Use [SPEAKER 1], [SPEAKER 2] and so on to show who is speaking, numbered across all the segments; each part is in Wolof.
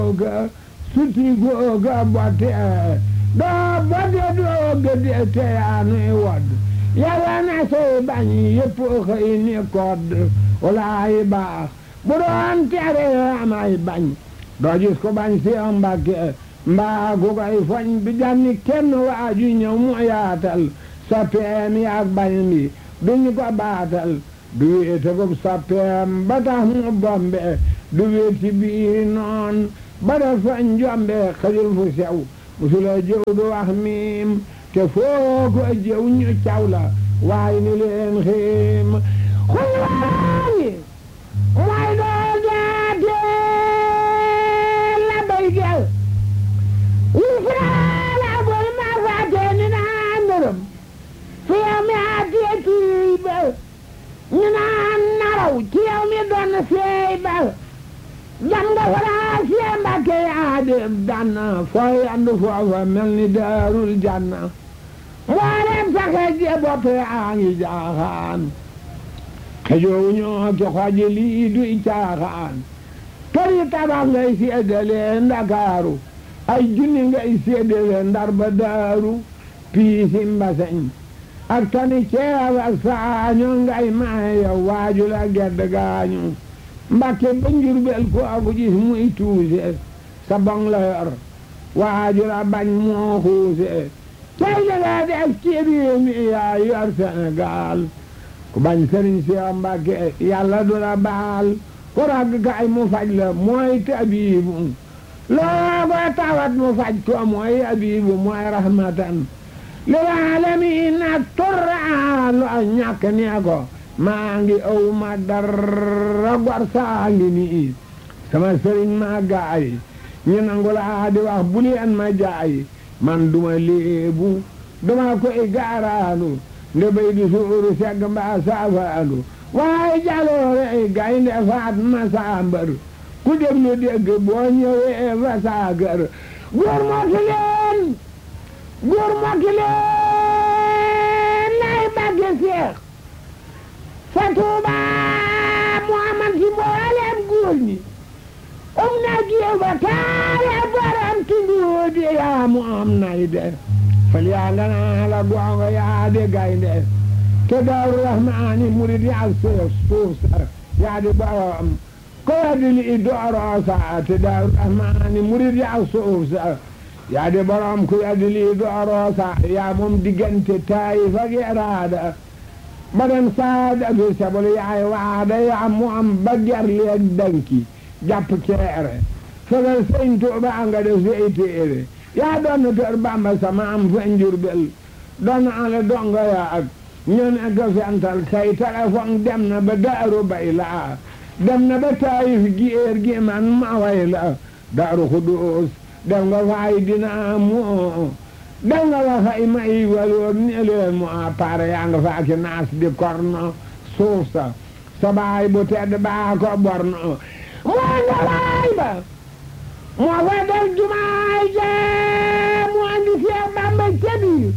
[SPEAKER 1] googa suti googa botte doo botte doo gëdde te yaa nuy wodd yàlla na say bañ yëpp xëy ni kodd walaay baax bu doon tere amay bañ doo gis ko bañ si Mbàkke mbaa ku koy foñ bi janni kenn waaju ñëw mu yaatal soppeem yaak bañ bi duñu ko baatal du wéete ko soppeem ba tax mu bombe du wéeti biir noon ba dafa njombe xajul fu sew musula jëw du wax miim te foo ko jëw ñu caw la waaye ni leen xiim xuy waayi mooy doo jaate la bay gel Israel bol ma faate ni naa ndërëm fi yow mi aatee kii ba ñu naan naraw ci yow mi doon seey ba jam nga faraa sie Mbàkke yaa dem danna fooy andu foofa mel ni daarul janna mboolem saxe je bopp yaa ngi jaaxaan xejoowu ñoo ki xoji lii duy caaxaan kër yi tabax ngay seedale Ndakaaru ay junni ngay seedale Ndar ba daaru piisi mbaseñ ak tani ceeb ak saaño ngay maaye waaju la gedd gaañu Mbàkke ba Njurbel ko aku gis muy tuuse sa bong la yor waaju la bañ moo xuuse tey da nga def ci réew mi yaa yor Sénégal ku bañ sëriñ si Mbàkke yàlla du la baal ku ragg kay mu faj la mooy tabiibu loo ko tawat mu faj ko mooy abibu mooy rahmatan lil aalamiin ak turra lu ñàkk nee ko maa ngi aw ma dara gor saa ngi nii sama sëriñ maa gaay ñu nangu laa di wax bu leen ma jaay man duma léebu duma koy gaaraanu nde bay di suuru segg mbaa saafaanu waaye jaloore ay gaynde faat ma saambar ku déglu dégg boo ñëwee fa saagar góor mokki leen góor mokki leen lay bagge seex fa tuuba mu amal ci mboolem góor ñi um na jiw ba taale borom tunduudi yaa mu am nay de fal yaa nga naa la gongo yaa de gaynde te daaru rahmaani murid yaa suuf suuf sa yaa di borom ko waddi li dooroo sa te daaru rahmaani murid yaa suuf sa yaa di borom ko waddi li dooroo sa yaa moom diggante Taayif ak Iraada ba dem saada bi sabal yaay waada yaa mu am ba ger leeg danki jàpp ceere fegal sëñ Tuuba nga def say téere yaa doon tër Bamba sama am fa Njurbel doon ala donga ya ak ñoo ne ko fental say téléphone dem na ba daaru bay la dem na ba Taayif géer gi man ma way la daaru Xudoos dem nga fay dina moo dem nga fa fay may waloor ni leen mu a pare yaa nga fa ki naas di korno suuf sa sa baay bu tedd baa ko borno moo nga baay ba moo fa def jumaay jee mu andi Seex Bamba ca biir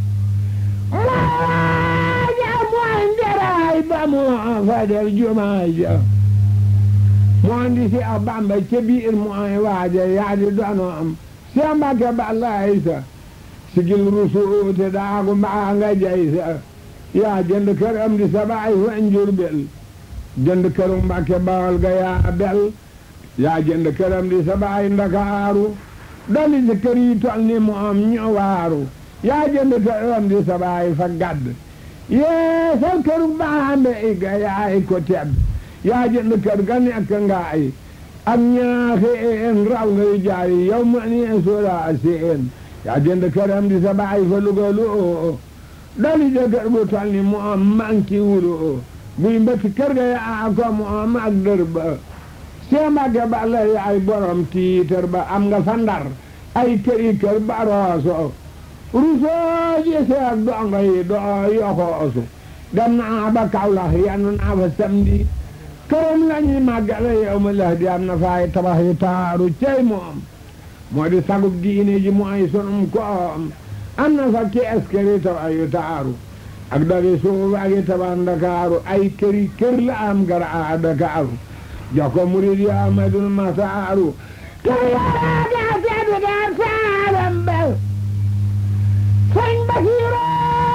[SPEAKER 1] moo ja mu andi raay ba moo fa def jumaay ja mu andi Seex Bamba ca biir mooy waaja yaa di dono am Seex Mbàkke Balla Aysa sigil rusuute daagu mbaa nga jay sa yaa jënd kër am di sa baay fa Njurbel jënd këru Mbàkke Bawol ga yaa bel yaa jënd kër am di sa baay Ndakaaru dali si kër yi tol ni mu am ñu waaru yaa jënd kër am di sa baay fa gadd yee sa këru baambe i ga yaay ko tedd yaa jënd kër ga nekk ngaay ak ñaaxeen raw ngay jaay yow ma ni soola seen yaa jënd këram di sa baay fa Luga lu dali de kër bu tol ni mu am manki wulu buy mbëtt kër ga yaa ko mu am ak dër ba see Mbàkke Balla yaay borom tiitër ba am nga fa Ndar ay këri kër ba rooso rusoo ji seeg dongo yi doo yoxoosu dem naa ba Kawlax yannu naa fa samedi këram la ñuy màggale yow ma la di am na faay tabax yi taaru cey moom moo di sagub diine ji mooy sunum koom am na fa kees këri tabax yu taaru ak dali suuf ak i tabax Ndakaaru ay këri kër la am gara a Dakaaru jox ko murid yi Amadul Masaaru kër yaa gaa tedd gaa saalam ba sëñ Basiru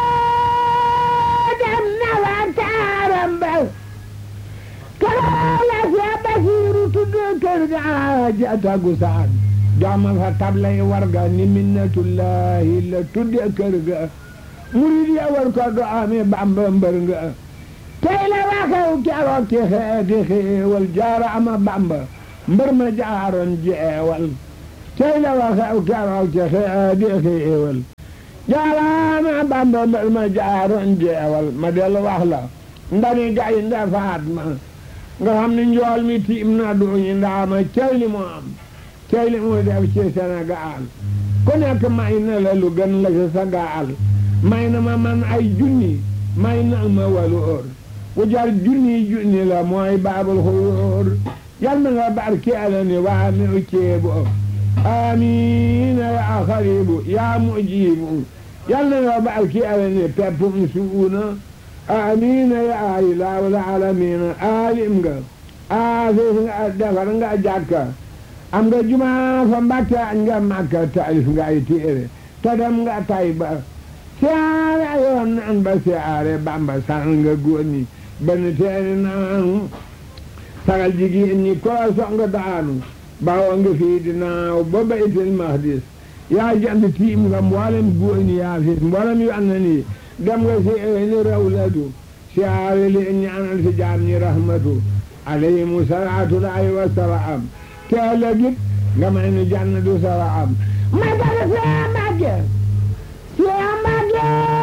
[SPEAKER 1] dem na wa taaram ba keroog la Seex Basiru tudd kër gaa ja tagu saan jaama fa tablay warga ni minnatullahi la tudde kër ga murid ya war ko do amee Bamba mbër nga tey la waxew keroog ci xeeti xéewal jaara ama Bamba mbër ma jaaroon jeewal tey la waxew keroog ci xeeti xéewal jaara ama Bamba mbër ma jaaroon jeewal ma dellu wax la ndani gay nda faat ma nga xam ne njool mi tiim na duñu ndaama cey li mu am cey li mu def ci Sénégal ku nekk may na la lu gën la ci sa gaal may na ma man ay junni may na ma walu óor ku jar junni junni la mooy baabul xuróor yal na nga barkeela ni waa mi u ceebu amiina yaa xaribu yaa mujibu yal na nga barkeela ni peppum suuna amiina yaa ilaahul aalamiina aalim nga aafis nga defar nga jàkka am nga jumaa fa Mbàkke añ nga Makka taalif nga ay téere te dem nga Tayba siyaare yoon naan ba siyaare Bamba saxal nga góor ñi benn teeni naan sagal jigéen ñi koo song daanu bawoo nga fii di naaw ba baytil mahdis yaa jant tiim nga mboolem góor ñi yaa fis mboolem yu ànd nii dem nga si ni rawlatu siyaare leen ñaanal si jaam ñi rahmatu alayhimu salaatullahi wa salaam teela git nga may nu jannatu salaam ma dara see Mbàkke see Mbàkke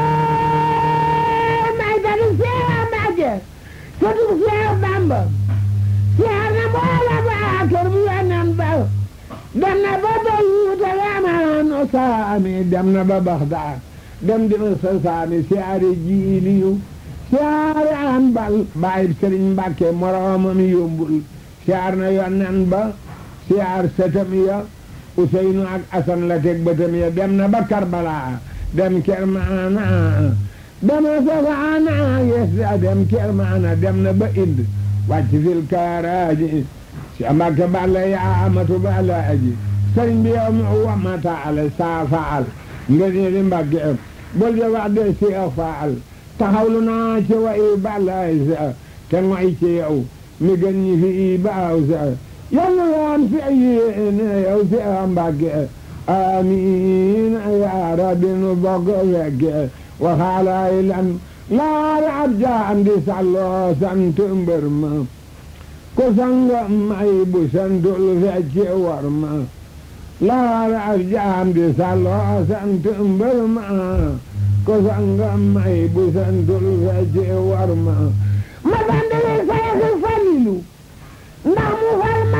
[SPEAKER 1] may dara see Mbàkke sëtu see Bamba see na mboola ba kër bu yonen ba dem na ba Beyuuta yamaano saami dem na ba Baxdaad dem dina sa saami siyaare jiiliyu siyaare an bal bàyyi Sëriñ Mbàkke moroomam yombul siyaar na yonen ba siyaar sëtam ya Useynu ak Asan la teg bëtam ya dem na ba Karbala dem Kermaana dem na Safaana yes dem Kermaana dem na ba Ind wàcc fil kaaraaji si Mbàkke balla yaa amatu balla aji sëriñ bi yow mi wamata ale saa faal nga ne di Mbàkke bul de wax de si faal taxawlu naa ci wa i balla sa te ngoy ci yow mi gën ñi fi i baaw sa yàlla yaan fi yéene yow si Mbàkke amiin yaa rabbi nu bokk fekke waxaalaay lan laara ab jaam di salloo sant mbër ma ko sanga may bu santul fecce war ma laara ab jaam di salloo sant mbër ma ko sanga may bu santul fecce war ma ma bandale sayxi falilu ndax mu fal ma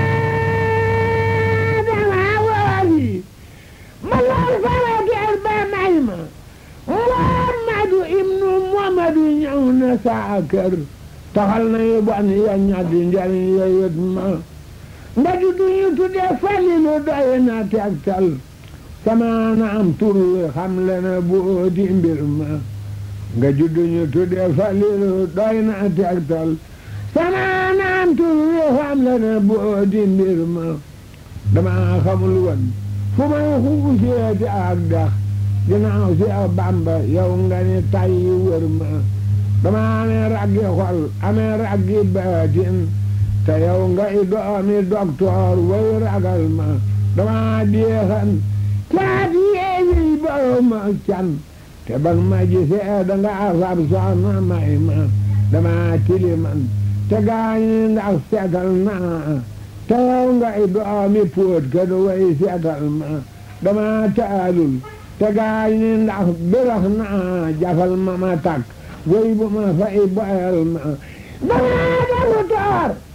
[SPEAKER 1] dama wooli ma lool fara geer ba may ma Muhammadu ibnu Muhammadu ñëw na saa kër taxal na yu bon ya ñaddi njariñ ya yët ma nga juddu ñu tudde Falilu doy na tegtal sama na am tur wi xam le na boo di mbir ma nga juddu ñu tudde Falilu doy na tegtal sama naam tur wi xam le na boo di mbir ma dama xamul woon fu may xuusee di ak dax dinaaw si a Bàmba yow nga ni tay wër ma dama amee raggi xol amee raggi baatin te yow nga i doomi doktoor way ragal ma dama deexan caat yeeyi boo ma can te bag ma gisee danga afab soxna may ma dama tiliman te gaañi ndax seetal naa te yow nga i doomi póot ka du way seetal ma dama taalul te gaañi ndax birax naa jafal ma ma tak way bu ma fay boyal ma dama damu toor